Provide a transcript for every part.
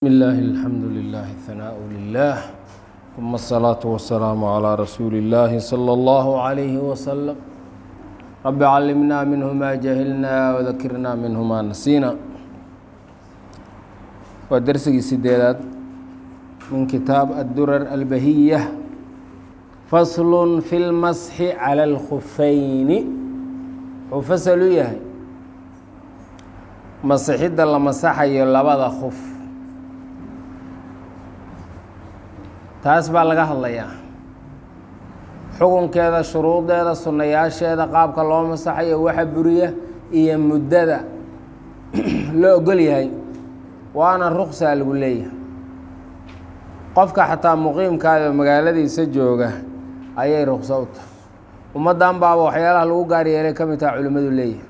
بسم الله الحمد لله الثناء لله ثم الصلاة والسلام على رسول الله صلى الله عليه وسلم رب علمنا منه ما جهلنا وذكرنا منه ما نسينا ودرسي سديدات من كتاب الدرر البهية فصل في المسح على الخفين وفصل يهي masixidda la masaxayo labada khuf taas baa laga hadlayaa xukunkeeda shuruudeeda sunnayaasheeda qaabka loo masaxayo waxa buriya iyo muddada loo ogol yahay waana ruqsaa lagu leeyahay qofka xataa muqiimkaada magaaladiisa jooga ayay ruqso u tahay ummaddan baaba waxyaalaha lagu gaar yeelay ka mid taha culimmadu leeyahay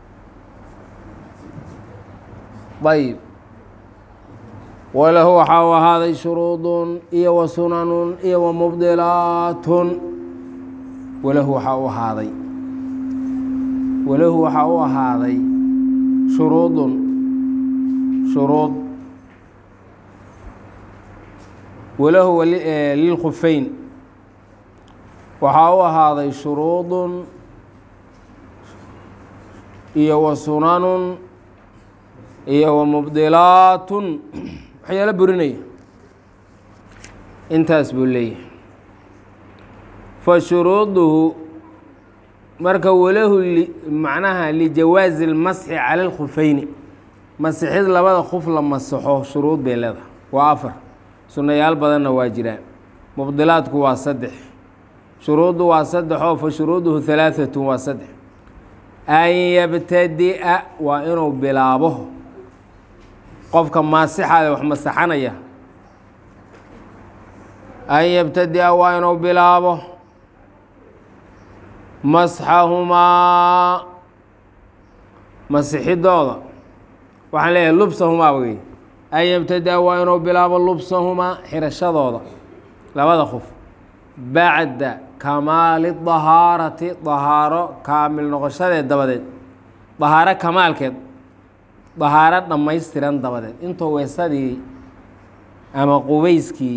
ayb walahu waxaa u ahaaday shuruudun iyo wa sunanun iyo wa mubdilaatun walahu waxaa u ahaaday walahu waxaa u ahaaday shuruudun shuruud walahu lilkhufeyn waxaa u ahaaday shuruudun iyo wa sunanun iyo wa mubdilaatun waxyaalo burinaya intaas buu leeyahay fa shuruuduhu marka walahu macnaha lijawaazi اlmasxi cala اlkhufeyni masixid labada khuf la masaxo shuruud bay leedahay waa afar sunnayaal badanna waa jiraan mubdilaadku waa saddex shuruuddu waa saddexoo fa shuruuduhu halaaثatu waa saddex an yabtadi'a waa inuu bilaabo qofka maasixaada wax masaxanaya an yabtadi'a waa inuu bilaabo masxahumaa masixidooda waxaan leeyahay lubsahumaa wey an yabtadi'a waa inuu bilaabo lubsahumaa xirashadooda labada qof bacda kamaali dahaarati dahaaro kaamil noqoshadeed dabadeed dahaaro kamaalkeed dahaaro dhammaystiran dabadeed intuu weesadii ama qubayskii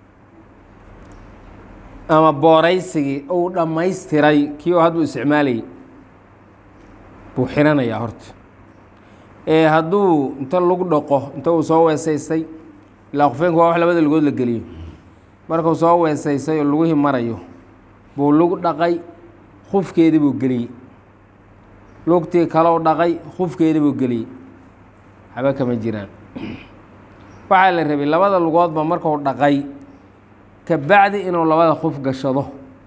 ama booraysigii uu dhammaystiray kii oo hadduu isticmaalayay buu xiranayaa horta ee hadduu inta lagu dhaqo inta uu soo weesaystay ilaa qofeenku waa wax labada lugood la geliyo markuu soo weesaystay oo lugihii marayo buu lug dhaqay khufkeedii buu geliyey lugtii kalou dhaqay khufkeedii buu geliyey haba kama jiraan waxaa la rabay labada lugoodba marku dhaqay ka bacdi inuu labada khuf gashado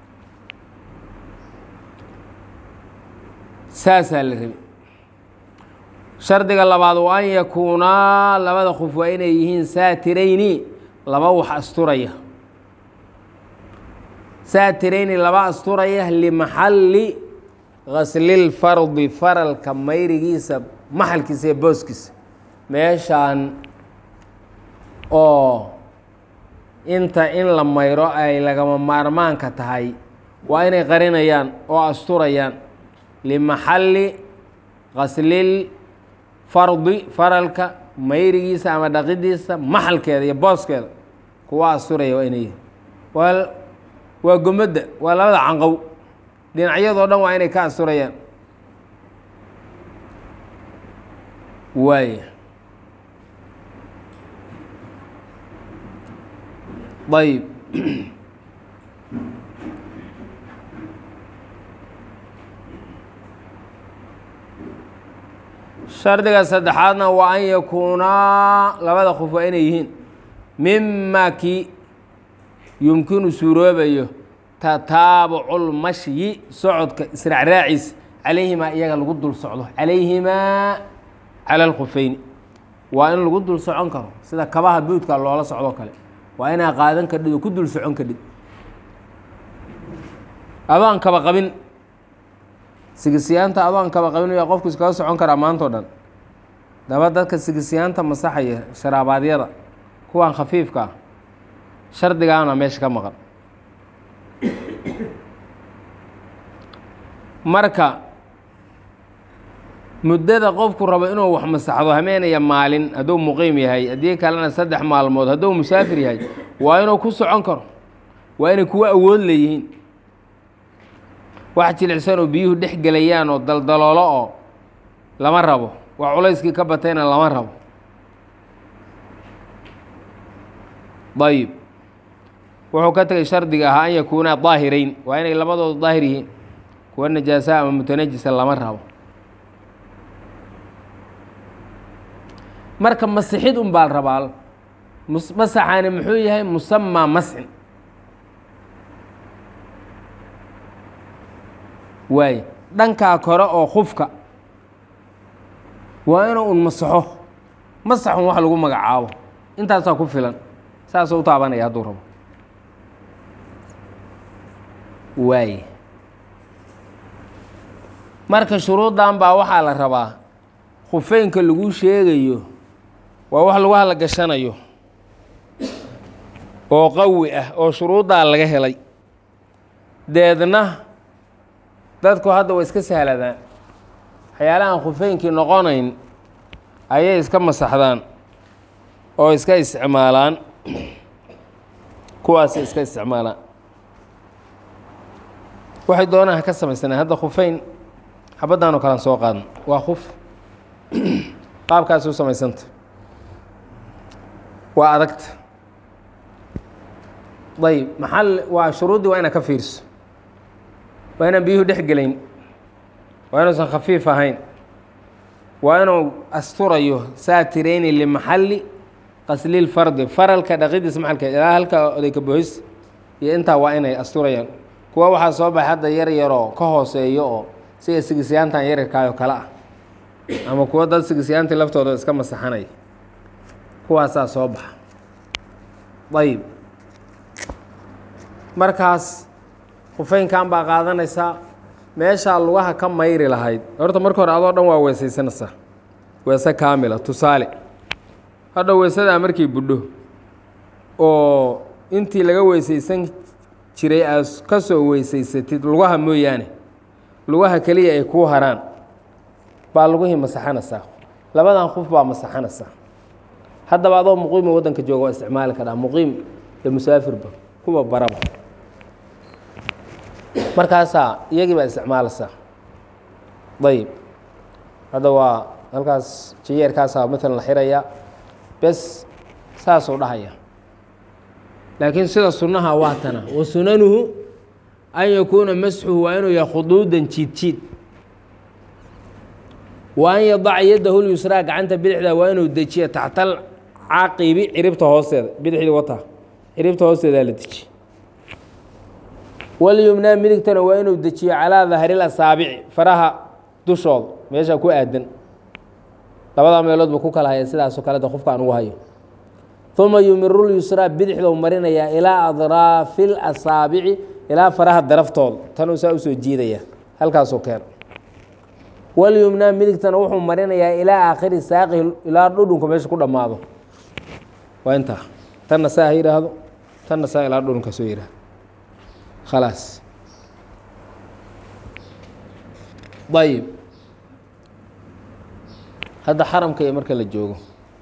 saasaa la rabay shardiga labaad waa an yakuunaa labada khuf waa inay yihiin saatirayni laba wax asturaya saatirayni laba asturaya limaxalli gaslilfardi faralka mayrigiisa maxalkiisa iyo booskiisa meeshaan oo inta in la mayro ay lagama maarmaanka tahay waa inay qarinayaan oo asturayaan limaxalli gaslil fardi faralka mayrigiisa ama dhaqidiisa maxalkeeda iyo booskeeda kuwa asturaya waa inay waa waa gomadda waa labada canqow dhinacyadoo dhan waa inay ka asturayaan waaya ayb shardiga saddexaadna waa an yakuunaa labada qof waa inay yihiin mima kii yumkinu suuroobayo tataabuculmashyi socodka israacraaciis calayhimaa iyaga lagu dul socdo calayhimaa cala alkhufeyni waa in lagu dul socon karo sida kabaha buudka loola socdoo kale waa inaa qaadan kadhid oo ku dul socon kadhid adoon kaba qabin sigisiyaanta adoon kaba qabin yaa qofku iskaga socon karaa maantao dhan daba dadka sigisiyaanta masaxaya sharaabadyada kuwan khafiifka ah shardigaana meesha ka maqan marka muddada qofku rabo inuu wax masaxdo hameenaya maalin hadduu muqiim yahay haddii kalena saddex maalmood hadduu musaafir yahay waa inuu ku socon karo waa inay kuwa awood leeyihiin wax jilicsan oo biyuhu dhex gelayaan oo daldaloolo oo lama rabo wax culayskii ka batayna lama rabo ayib wuxuu ka tegay shardiga ahaa an yakuunaa daahirayn waa inay labadoodu daahir yihiin kuwa najaasa ama mutanajisa lama rabo marka masixid un baa la rabaa masaxaani muxuu yahay musamaa masxin waay dhankaa kore oo khufka waa inuu un masaxo masaxun wax lagu magacaabo intaasaa ku filan saasuu u taabanaya hadduu rabo waay marka shuruuddan baa waxaa la rabaa khufeynka lagu sheegayo waa wax lagu hadla gashanayo oo qawi ah oo shuruuddaa laga helay deedna dadku hadda way iska sahladaan waxyaalahaan khufeynkii noqonayn ayay iska masaxdaan oo iska isticmaalaan kuwaasay iska isticmaalaan waxay doonaan ha ka samaysaneen hadda khufeyn xabaddan oo kalean soo qaadan waa khuf qaabkaasi u samaysanta waa adagta ayb maxal waa shuruuddii waa inaad ka fiirso waa inaan biyuhu dhex gelayn waa inuusan khafiif ahayn waa inuu asturayo saatireyni limaxalli qaslilfardi faralka dhaqidiisa maxalka ilaa halka odayka bohis iyo intaa waa inay asturayaan kuwa waxaa soo baxay hadda yar yaroo ka hooseeyo oo sida sigisyaantan yaryarkaayoo kale ah ama kuwa dad sigisyaantii laftooda iska masaxanaya kuwaasaa soo baxa ayib markaas khufeynkan baa qaadanaysaa meeshaa lugaha ka mayri lahayd horta marka hore adoo dhan waa weesaysanaysaa weese kaamila tusaale hadha weesadaa markii budho oo intii laga weesaysan jiray aad ka soo weysaysatid lugaha mooyaane lugaha keliya ay kuu haraan baa lugihii masaxanaysaa labadan qof baa masaxanaysaa haddaba adoo muqiima waddanka jooga waa isticmaali karaa muqiim iyo musaafirba kuwa baraba markaasaa iyagii baa isticmaalaysaa ayib hadda waa halkaas jiyeerkaasaa maalan la xirayaa bes saasuu dhahaya laakiin sida sunnaha waa tana wa sunanuhu an yakuuna masxuhu waa inuu yahay khuduudan jiid jiid wa an yadaca yadahu lyusraa gacanta bidixda waa inuu dejiya taxtal caqibi ciribta hoosteeda bidixdii wata ciribta hoosteedaa la dejiye walyumnaa midigtana waa inuu dejiyo calaa dahril asaabici faraha dushooda meesha ku aadan labadaa meelood buu ku kala haya sidaasoo kaleta qofka aan ugu hayo uma yumiru lyusraa bidixdou marinayaa ilaa adraafi lasaabici ilaa faraha daraftooda tanuu saa usoo jiidaya halkaasuu keeno walyumnaa midigtana wuxuu marinayaa ilaa aakhiri saaqihi ilaa dhudhunka meesha ku dhammaado waa intaa tanna saa ha yidhaahdo tanna saa ilaa dhudhunka soo yidhahdo khalaas ayib hadda xaramka iyo marka la joogo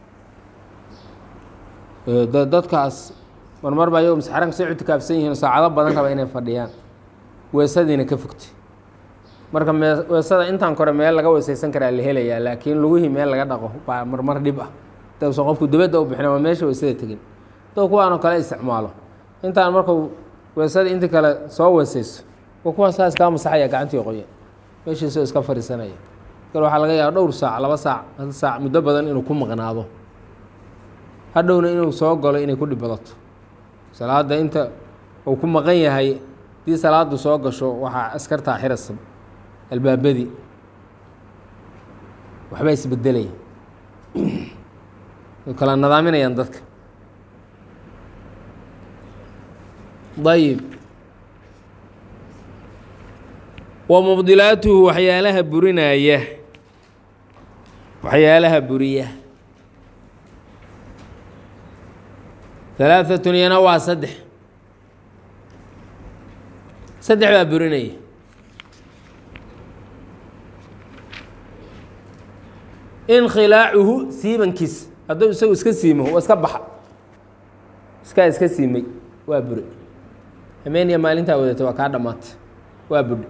dadkaas marmar baa ayago xaramka say ictikaafsan yihiin saacado badan raba inay fadhiyaan weesadiina ka fogtay marka mee weesada intaan kore meel laga weesaysan karaa la helayaa laakiin lugihii meel laga dhaqo baa marmar dhib ah dawsan qofku dibadda u bixina waa meesha weesada tegin doo kuwaanoo kale isticmaalo intaan markuu weesada intii kale soo weesayso wa kuwaan saas kaa masaxaya gacantii qoya meeshiisoo iska fadhiisanaya kal waxaa laga yaaba dhowr saac laba saac hal saac muddo badan inuu ku maqnaado hadhowna inuu soo galo inay ku dhib badato salaadda inta uu ku maqan yahay haddii salaadu soo gasho waxaa askartaa xirasa albaabadii waxbaa isbedelaya way kala nadaaminayaan dadka ayib wa mubdilaatuhu waxyaalaha burinaya waxyaalaha buriya halaaatun iyana waa saddex saddex baa burinaya inkhilaacuhu siibankiis hadduu isagu iska siimo waa iska baxa iskaa iska siimay waa bure hameeniya maalintaa wadatay waa kaa dhammaatay waa budhe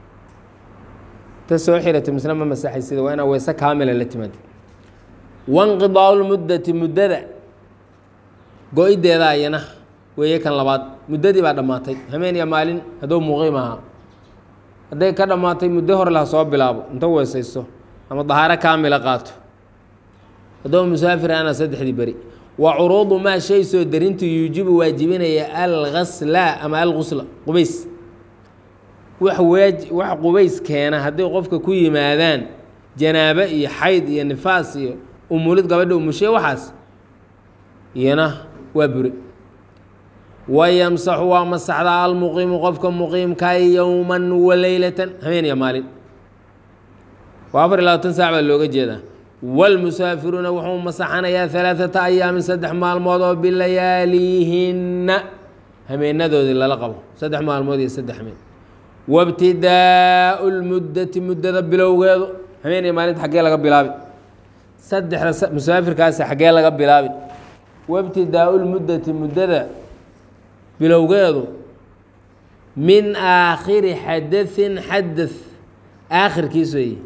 ta soo xiratay misna ma masaxay sida waa inaa weyse kaamila la timaada wanqidaau lmuddati muddada go-ideeda ayana weeye kan labaad muddadii baa dhammaatay hameeniya maalin hadduu muqiim ahaa hadday ka dhammaatay muddo hore laha soo bilaabo inta weesaysto ama dahaaro kaamila qaato hadduu musaafir ana saddexdii beri wa curuudu maa shay soo darintu yuujibu waajibinaya algasla ama algusla qubays wax waaj wax qubays keena hadday qofka ku yimaadaan janaabo iyo xayd iyo nifaas iyo umulid gabadha umushe waxaas iyana waa bure wayamsaxu waa masaxdaa almuqiimu qofka muqiimka yowman waleylatan habeen iyo maalin waa afar iyo labaatan saac baa looga jeedaa wاlmusaafiruuna wuxuu masaxanayaa ثalaaثata ayaamin saddex maalmood oo bilayaalihinna hameenadoodii lala qabo saddex maalmood iyo saddex hameen wاbtidaau اlmuddati muddada bilowgeedu hameen iyo maalinta xaggee laga bilaabi saddexda musaafirkaasi xaggee laga bilaabi wاbtidaau اlmuddati muddada bilowgeedu min aakhiri xadaثin xadaث aakhirkiis weeye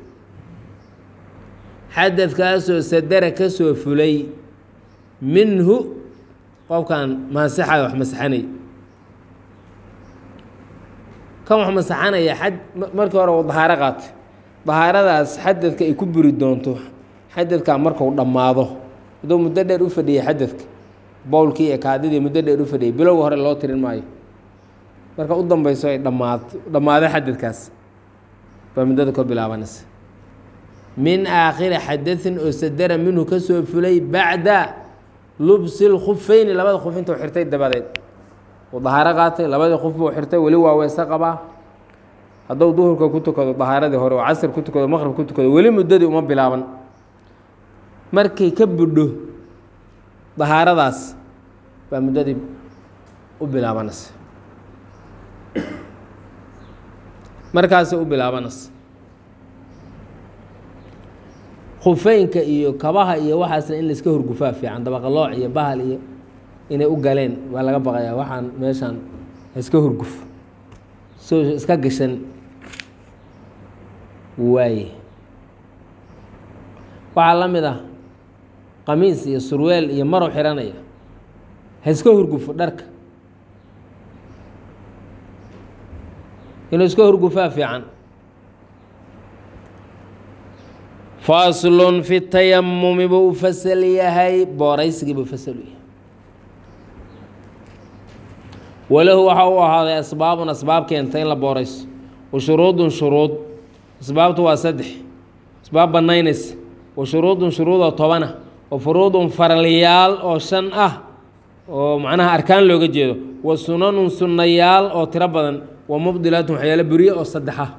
xadadkaasoo sadara ka soo fulay minhu qofkan maasixayo wax masaxanay kan wax masaxanaya xad markii hore uu dahaaro qaatay dahaaradaas xadadka ay ku buri doonto xadadkaa markuu dhammaado hadduu muddo dheer u fadhiyay xadadka bowlkii iyo kaadidii muddo dheer u fadhiyay bilowga hore loo tirin maayo marka u dambeyso ay dhammaad dhammaado xadadkaas baa muddada ka bilaabanaysa min aakhiri xadaثin oo sadara minhu ka soo fulay bacda lubsi اlkufeyni labada kuf intuu xirtay dabadeed uu dahaaro qaatay labadii kuf buu xirtay weli waa weyse qabaa hadduu duhurka ku tukado dahaaradii hore oo casr ku tukado maqrib ku tukado weli muddadii uma bilaaban markay ka budho dahaaradaas baa muddadii u bilaabanaysa markaasay u bilaabanaysa khufeynka iyo kabaha iyo waxaasna in laiska horgufaa fiican dabaqalooc iyo bahal iyo inay u galeen waa laga baqayaa waxaan meeshaan iska horguf soo iska gashan waaye waxaa la mid ah qamiis iyo surweel iyo marow xiranaya ha iska horgufo dharka inuu iska horgufaa fiican faslun fi tayamumi buu u fasal yahay booraysigii buu fasal u yahay walahu waxaa u ahaaday asbaabun asbaab keenta in la boorayso wa shuruudun shuruud asbaabtu waa saddex asbaab banaynaysa wa shuruudun shuruudoo tobana wa furuudun faralyaal oo shan ah oo macnaha arkaan looga jeedo wa sunanun sunnayaal oo tiro badan wa mubdilaatun waxyaalo buriye oo saddex ah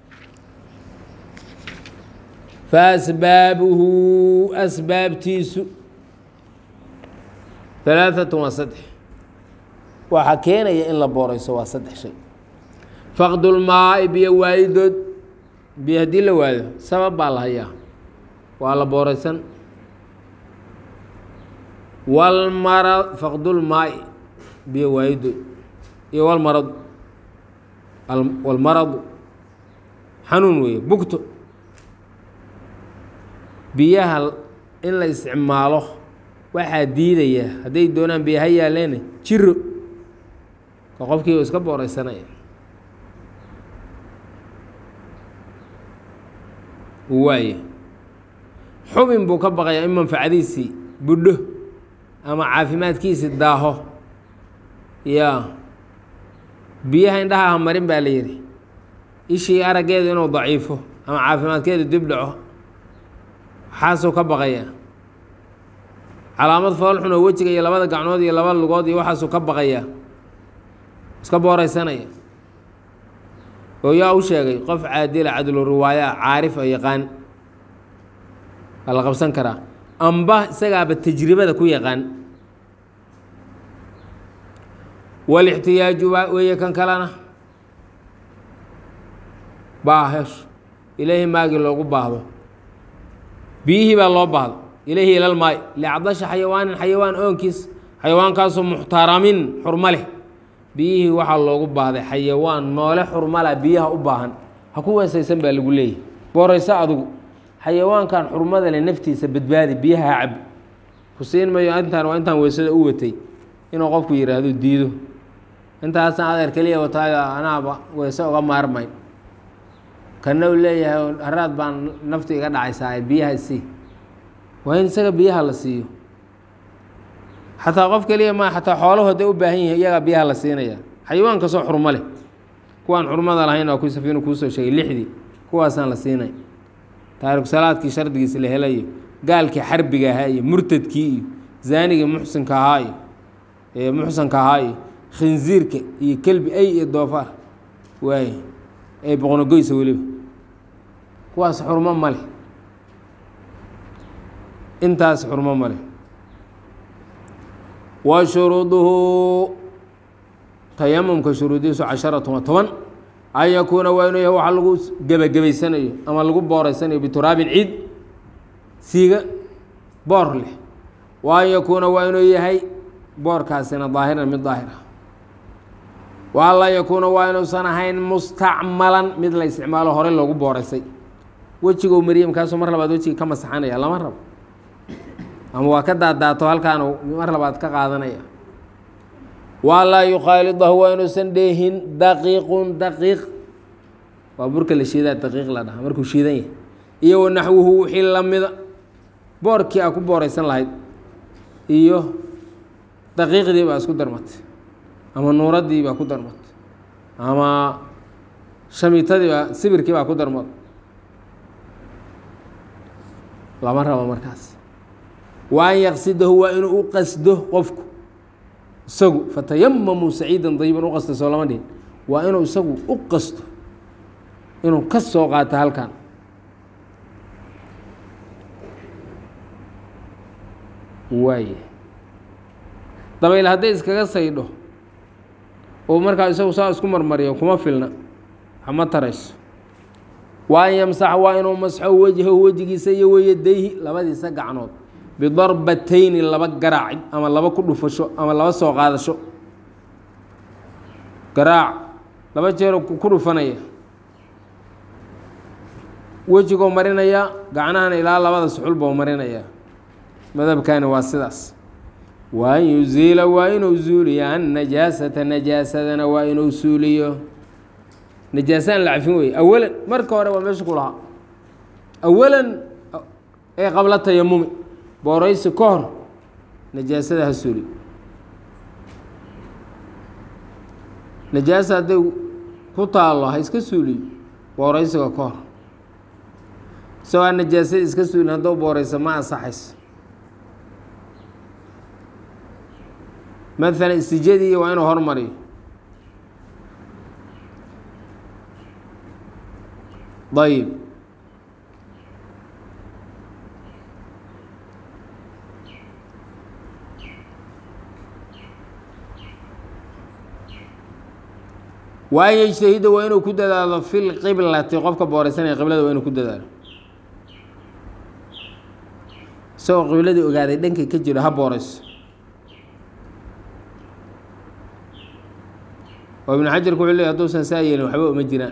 faasbaabuhu asbaabtiisu alaaatun waa saddex waxaa keenaya in la boorayso waa saddex shay faqdulmaai biyo waayidood biyo haddii la waayo sabab baa la hayaa waa la booraysan walmara faqdulmaai biyo waayidood iyo walmaradu walmaradu xanuun weeye bugto biyaha in la isticmaalo waxaa diidaya hadday doonaan biyo ha yaaleen jiro ka qofkii u iska booreysanaya waaye xubin buu ka baqayaa in manfacadiisii budho ama caafimaadkiisii daaho yaa biyaha indhaha ha marin baa la yidhi ishii araggeedu inuu daciifo ama caafimaadkeedu dib dhaco waxaasuu ka baqaya calaamad foolxun oo wejiga iyo labada gacnood iyo laba lugood iyo waxaasuu ka baqaya iska booreysanaya oo yaa u sheegay qof caadila cadlu riwaaya caarif oo yaqaan waa la qabsan karaa amba isagaaba tajribada ku yaqaan walixtiyaaju weeye kan kalena baahesh ilaahi maagii loogu baahdo biyihii baa loo baahda ilayhi ila lmaay licdasha xayawaanin xayawaan oonkiis xayawaankaasoo muxtaramin xurmo leh biyihii waxaa loogu baahday xayawaan noole xurmala biyaha u baahan ha ku weesaysan baa lagu leeyahy boorayso adugu xayawaankan xurmada leh naftiisa badbaadi biyaha ha cabi ku siin mayo intaan waa intaan weysada u watay inuu qofku yidhaahdo diido intaasna adeer keliya wataayo anaaba weyse uga maarmayn kana u leeyahay haraad baan naftu iga dhacaysaa biyaha isii waa in isaga biyaha la siiyo xataa qof keliya ma xataa xooluhu hadday u baahan yihiin iyagaa biyaha la siinaya xayawaan kastoo xurmo leh kuwaan xurmada lahayn waa ku safiinu kuusoo sheegay lixdii kuwaasaan la siinay taariku salaadkii shardigiisa la helayo gaalkii xarbiga ahaa iyo murtadkii iyo zaanigii muxsinka ahaa iyo ee muxsanka ahaa iyo khinziirka iyo kelbi ay iyo doofaar waaye ee boqnogoysa weliba kuwaas xurmo ma leh intaas xurmo ma leh wa shuruuduhu tayamumka shuruudihiisu casharatun wa toban an yakuuna waa inuu yahay waxa lagu gebagabaysanayo ama lagu booreysanayo bituraabin ciid siiga boor leh wa an yakuuna waa inuu yahay boorkaasina daahiran mid daahir ah wa an laa yakuuna waa inuusan ahayn mustacmalan mid la isticmaalo horey loogu booreysay wejigo mariya markaasuu mar labaad wejiga ka masaxanaya lama rabo ama waa ka daadaato halkaanu mar labaad ka qaadanaya wa laa yukhaalidahu waa inuusan dheehin daqiiqun daqiiq waa burka la shiidaa daqiiq la dhaha markuu shiidan yahay iyo wa naxwuhu wixii lamida boorkii aa ku booreysan lahayd iyo daqiiqdii baa isku darmatay ama nuuraddii baa ku darmatay ama shamiitadii baa sibirkii baa ku darmatay lama rabo markaas wa an yaqsidahu waa inuu u qasdo qofku isagu fatayamamuu saciidan dayiban u qasta soo lama dhihin waa inuu isagu u qasto inuu ka soo qaato halkan waaye dabayl hadday iskaga saydho oo markaa isagu saa isku marmariyo kuma filna hama tarayso wa an yamsaxa waa inuu masxo wejhahu wejigiisa iyo weyadayhi labadiisa gacnood bidarbatayni laba garaac ama laba ku dhufasho ama laba soo qaadasho garaac laba jeero ku dhufanaya wejigoo marinaya gacnahana ilaa labada suxul boo marinaya madabkani waa sidaas wa an yuziila waa inuu zuuliyo annajaasata najaasadana waa inuu suuliyo najaasaan la cafin weye awalan marka hore waa meesha ku lahaa awalan ee qabla tayamumi booraysi ka hor najaasada ha suuli najaasa hadday ku taallo ha iska suuliyo booraysiga ka hor isagoo aan najaasada iska suulin haddou boorayso ma ansaxayso maalan istijadii waa inuu hormariyo ayib wa an yejtahida waa inuu ku dadaalo fi lqiblati qofka booreysanaya qiblada waa inuu ku dadaalo isagoo qibladii ogaaday dhankay ka jiro ha booreyso oo ibnu xajarku wuxuu leey haduusan saa yeelin waxba uma jiraan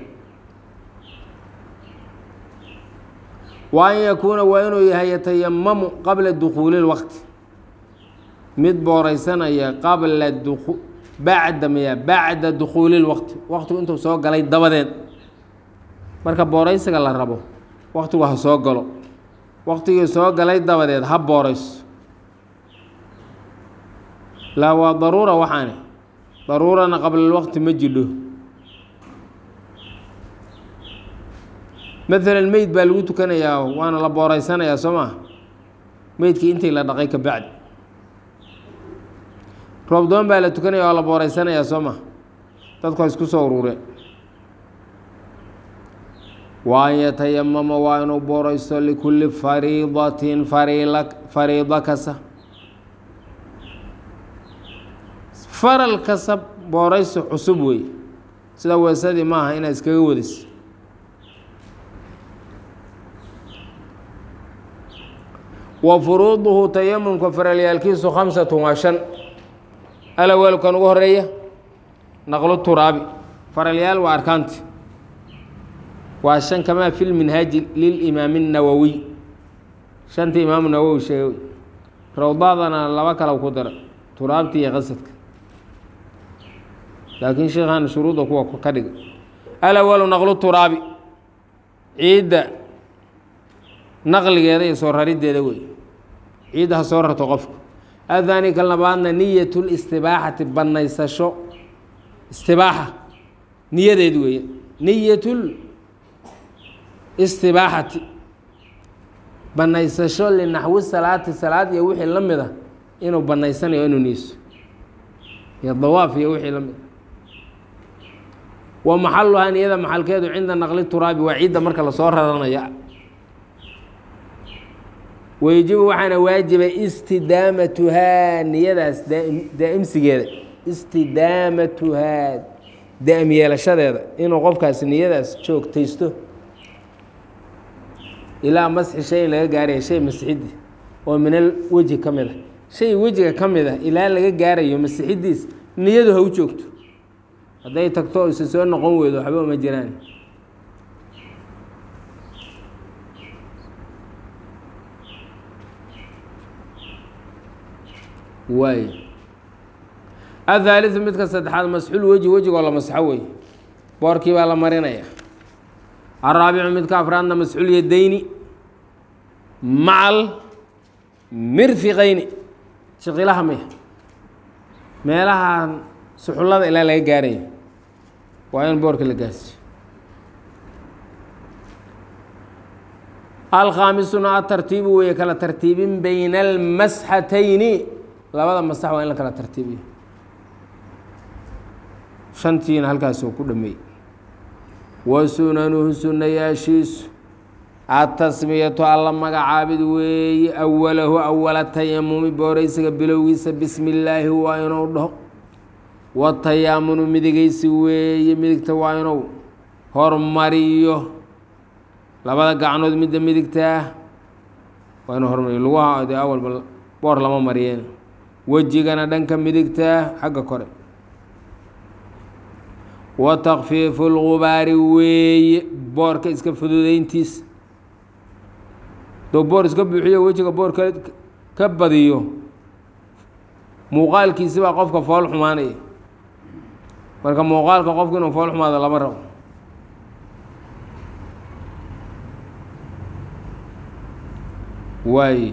wa an yakuuna waa inuu yahay yatayamamu qabla dukuuli lwaqti mid booreysanaya qabla duku bacda maya bacda dukuuli lwaqti waqtigu intuu soo galay dabadeed marka booreysiga la rabo waqtigu ha soo galo waqtigii soo galay dabadeed ha booreyso laa waa daruura waxaane daruurana qablalwaqti ma jidho maalan meyd baa lagu tukanayaa waana la booreysanayaa soo maa meydkii intii la dhaqay ka bacdi roobdoon baa la tukanaya waa la booreysanayaa soo maa dadku ha isku soo urureen wa an yatayamama waa inuu booreysto likulli fariidatin fariila fariido kasta faral kasta booreysi cusub wey sida weesadii maaha inaad iskaga wadis wa furuuduhu tayamumka faralyaalkiisu khamsatun waa shan alawalkan ugu horeeya naqlu turaabi faralyaal waa arkaanti waa shan kamaa fi lminhaaji lilimaami الnawowiy shantii imaamu nawowi sheegay rawdaadana laba kale ku dara turaabti iyo qasadka laakiin sheekhan shuruuda kuwa ka dhiga alawalu naqlu turaabi ciidda naqligeeda iyo soo rarideeda wey ciidda ha soo rarto qofku athani ka labaadna niyat listibaaxati banaysasho istibaaxa niyadeed weeye niyatul istibaaxati banaysasho linaxwi salaati salaad iyo wixii la mid a inuu banaysanayo inuu niiso iyo dawaaf iyo wixii la mid a wa maxaluhaa niyada maxalkeedu cinda naqli turaabi waa ciidda marka lasoo raranaya wayajibu waxaana waajiba istidaamatuhaa niyadaas daa'imsigeeda istidaamatuhaa daa'im yeelashadeeda inuu qofkaas niyadaas joogtaysto ilaa masxi shay in laga gaaraya shay masixiddi oo minal weji ka mid a shay wejiga ka mid ah ilaa laga gaarayo masixiddiis niyadu ha u joogto hadday tagto o isa soo noqon weydo waxba uma jiraan waay athaaliثu midka saddexaad masxul weji wejigoo la masxo wey boorkii baa la marinaya araabicu midka afraadna masxul yadayni macal mirfiqayni shiqilaha maya meelahan suxullada ilaa laga gaarayo waa in boorka la gaarsiyo alkhaamisuna atartiibu weeye kala tartiibin bayna almasxatayni labada masax waa in la kala tartiibiyo shantiina halkaasuu ku dhameeyey wa sunanuhu sunayaashiisu atasmiyatu alla magacaabid weeye awalahu awala tayamumi booraysiga bilowgiisa bismi illaahi waa inuu dhaho watayaamunu midigaysi weeye midigta waa inuu hormariyo labada gacnood midda midigtaa waa inuu hormariyo lugaha dee awalba boor lama mariyeen wejigana dhanka midigtaa xagga kore wa takfiifu lgubaari weeye boorka iska fududeyntiis doo boor iska buuxiyo wejiga boor ka ka badiyo muuqaalkiisi baa qofka fool xumaanaya marka muuqaalka qofku inuu fool xumaado lama rabo waay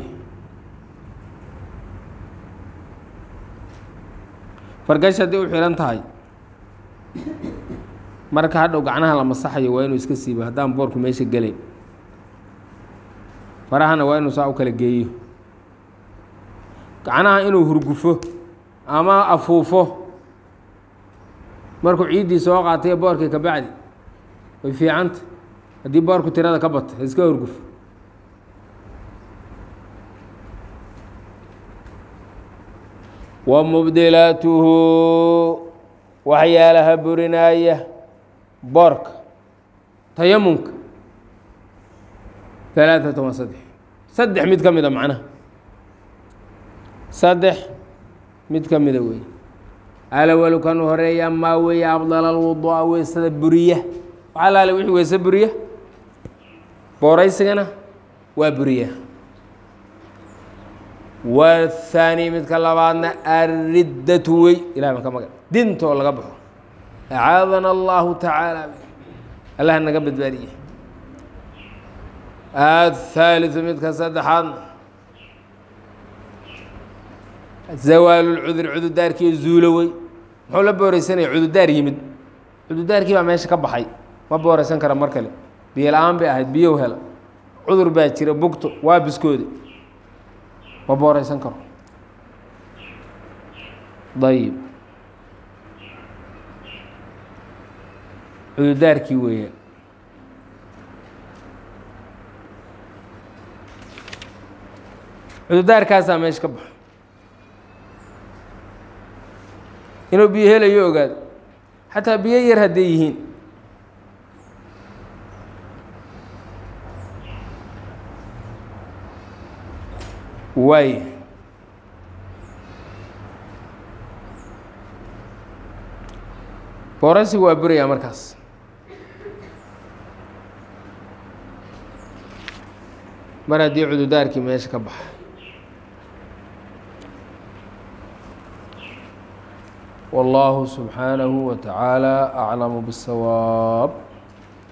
fargash haddii u xihan tahay marka hadhow gacnaha la masaxayo waa inuu iska siibo haddaan boorku meesha gelayn farahana waa inuu saa u kala geeyo gacnaha inuu hurgufo ama afuufo markuu ciiddii soo qaatay boorkii ka bacdi way fiicanta haddii boorku tirada ka bata iska hurgufo wa mubdilaatuhu waxyaalaha burinaaya boorka tayamumka alaaثata waa saddex saddex mid ka mida macnaha saddex mid ka mida wey alawalu kan horeeya maa weeye afdal alwuduu'a weysada buriya waxaa laale wixii weyse buriya booraysigana waa buriya wthaani midka labaadna ariddatu wey ilahi baan ka magan dinta oo laga baxo acaadana allahu tacaala allah naga badbaadiye athaaliثu midka saddexaadna zawaalu lcudur cudurdaarkii zuulo wey muxuu la booreysanaya cudurdaar yimid cudurdaarkii baa meesha ka baxay ma booreysan kara mar kale biyo la-aan bay ahayd biyow hela cudur baa jira bugto waa biskoodi ma booreysan karo ayib cudurdaarkii weeya cudurdaarkaasaa meesha ka baxo inuu biyo helayo ogaado xataa biyo yar hadday yihiin waay booraysigu waa burayaa markaas mar haddii cududaarkii meesha ka baxa والله سبحانه وتعالى أعلم بالصواب